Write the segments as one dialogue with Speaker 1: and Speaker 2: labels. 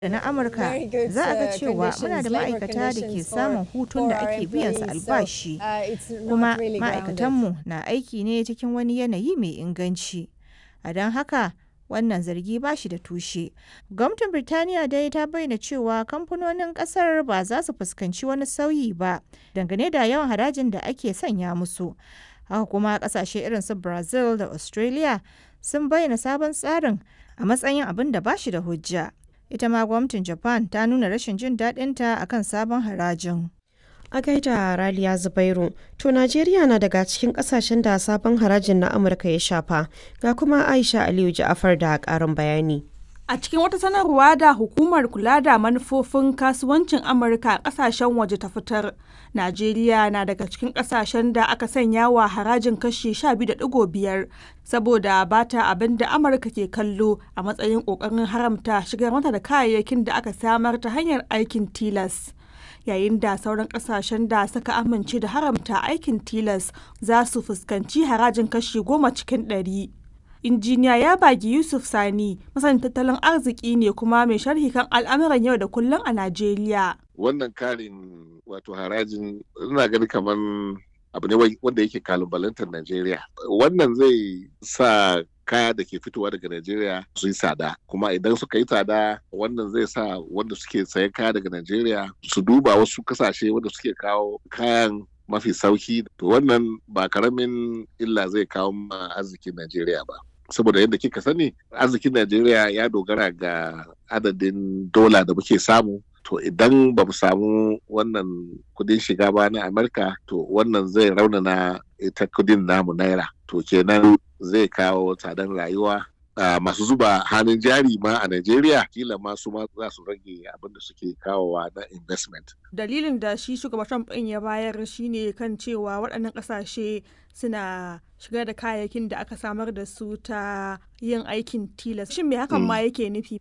Speaker 1: da na Amurka, za a ga cewa muna da ma'aikata da ke samun hutun da ake biyan su albashi, kuma ma'aikatanmu na aiki ne cikin wani yanayi mai inganci, a don haka wannan zargi ba shi da tushe. Gwamnatin Birtaniya dai ta bayyana cewa kamfanonin kasar ba za su fuskanci wani sauyi ba dangane da yawan harajin da ake sanya musu. Haka kuma kasashe irin su Brazil da Australia sun bayyana sabon tsarin a matsayin abin da ba shi da hujja. Ita ma gwamnatin Japan ta nuna rashin jin daɗinta a kan sabon harajin.
Speaker 2: A gaida Raliya Zubairu, to Najeriya na daga cikin kasashen da sabon harajin na Amurka ya shafa, ga kuma Aisha Aliyu Ja'afar da ƙarin bayani.
Speaker 3: A cikin wata sanarwa da hukumar kula da manufofin kasuwancin Amurka a kasashen waje ta fitar, Najeriya na daga cikin kasashen da aka sanya wa harajin kashi 12.5 saboda bata abin da Amurka ke kallo a matsayin ƙoƙarin haramta shigar mata da kayayyakin da aka samar ta hanyar aikin tilas. Yayin da sauran kasashen da suka amince da haramta aikin tilas za su fuskanci harajin kashi goma cikin ɗari. injiniya ya bagi yusuf sani masanin tattalin arziki ne kuma mai sharhi kan al'amuran yau da kullum a najeriya
Speaker 4: wannan karin wato harajin ina gani kamar abu ne wanda yake kalubalantar najeriya wannan zai sa kaya da ke fitowa daga Najeriya su yi tsada kuma idan suka yi tsada wannan zai sa wanda suke sayan kaya daga Najeriya su duba wasu kasashe wanda suke kawo kayan mafi sauki to wannan ba karamin illa zai kawo ma arzikin Najeriya ba saboda yadda kika sani arzikin Najeriya ya dogara ga adadin dola da muke samu to idan ba mu samu wannan kudin shiga ba na Amurka to wannan zai raunana ita kudin namu naira to kenan zai kawo tsadar rayuwa Uh, masu zuba hannun jari ma a Najeriya kila ma su ma za su rage abin da suke kawowa na investment.
Speaker 3: Dalilin da shi shugaban Trump ɗin ya bayar shine kan cewa waɗannan ƙasashe suna shigar da kayayyakin da aka samar da su ta yin aikin tilas. Shin me hakan ma yake nufi?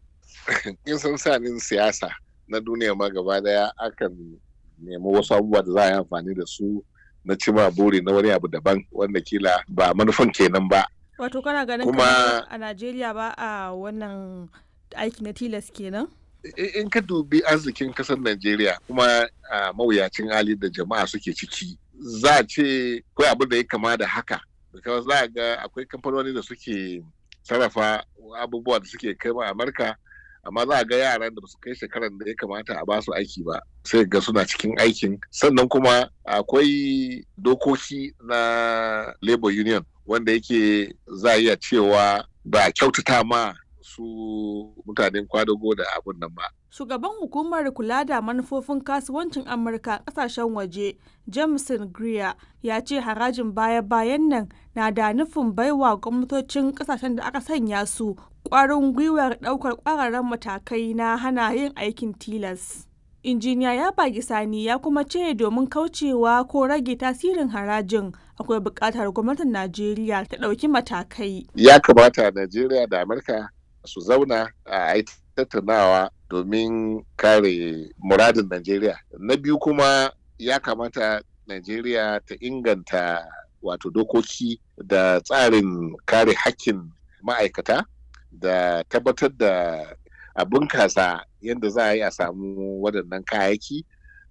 Speaker 4: In san sanin siyasa na duniya ma gaba daya akan nemi wasu abubuwa da za a yi amfani da su na cima buri na wani abu daban wanda kila ba manufan kenan ba.
Speaker 3: Wato kana ganin kuma a Najeriya ba a wannan aiki na tilas kenan?
Speaker 4: In ka dubi arzikin kasar Najeriya kuma a mawuyacin hali da jama'a suke ciki za a ce kawai abin da ya kama da haka. Because za a ga akwai kamfanoni da suke sarrafa abubuwa da suke kai ma Amurka amma za a ga yaran da su kai shekaran da ya kamata a basu aiki ba sai ga suna cikin aikin sannan kuma akwai dokoki na labor union wanda yake za a iya cewa ba kyautata ma su mutanen kwadago da abun nan ba.
Speaker 3: Shugaban hukumar kula da manufofin kasuwancin Amurka kasashen waje, Jameson Greer, ya ce harajin baya-bayan nan na da nufin baiwa gwamnatocin kasashen da aka sanya su ƙwarin gwiwar ɗaukar ƙwararren matakai na hana yin aikin tilas. Injiniya ya bagi sani ya kuma ce domin kaucewa ko rage tasirin harajin akwai buƙatar gwamnatin Najeriya ta ɗauki matakai.
Speaker 4: Ya kamata Najeriya da Amurka su zauna a yi tattaunawa domin kare muradin Najeriya. Na biyu kuma ya kamata Najeriya ta inganta wato dokoki da tsarin kare hakkin ma'aikata da tabbatar da a bunkasa yadda za a yi a samu waɗannan kayayyaki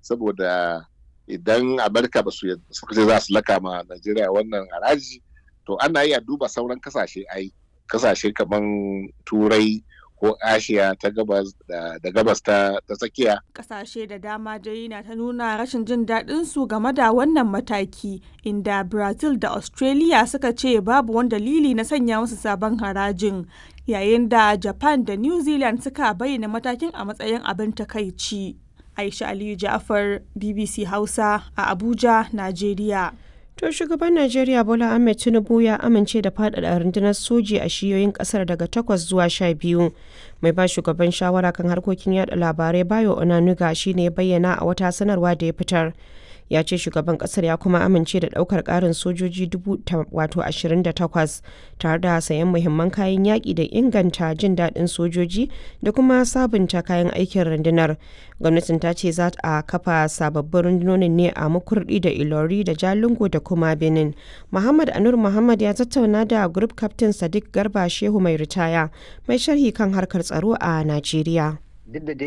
Speaker 4: saboda idan amurka ba su suka ce za su laka ma najeriya wannan haraji to ana iya duba sauran kasashe ai kasashe kamar turai ko ashiya ta gabas da gabas ta tsakiya
Speaker 3: kasashe da dama dai na ta nuna rashin jin daɗin su game da wannan mataki inda brazil da australia suka ce babu wani dalili na sanya musu sabon harajin yayin da japan da new zealand suka bayyana matakin a matsayin abin takaici aisha aliyu ja'far bbc hausa a abuja najeriya
Speaker 2: To shugaban Najeriya Bola Ahmed Tinubu ya amince da faɗaɗa rundunar soji a shiyoyin ƙasar daga takwas zuwa sha biyu. Mai ba shugaban shawara kan harkokin yada labarai Bayo Onanuga shine ya bayyana a wata sanarwa da ya fitar. ya ce shugaban kasar ya kuma amince da daukar karin sojoji wato 28 tare da sayan muhimman kayan yaƙi da inganta jin daɗin sojoji da kuma sabunta kayan aikin rundunar gwamnatin ta ce za a kafa sababbin rundunonin ne a makurdi da ilori da jalingo da kuma benin muhammad anur muhammad ya tattauna da group captain sadiq garba shehu mai ritaya mai sharhi kan harkar tsaro a najeriya
Speaker 5: duk da dai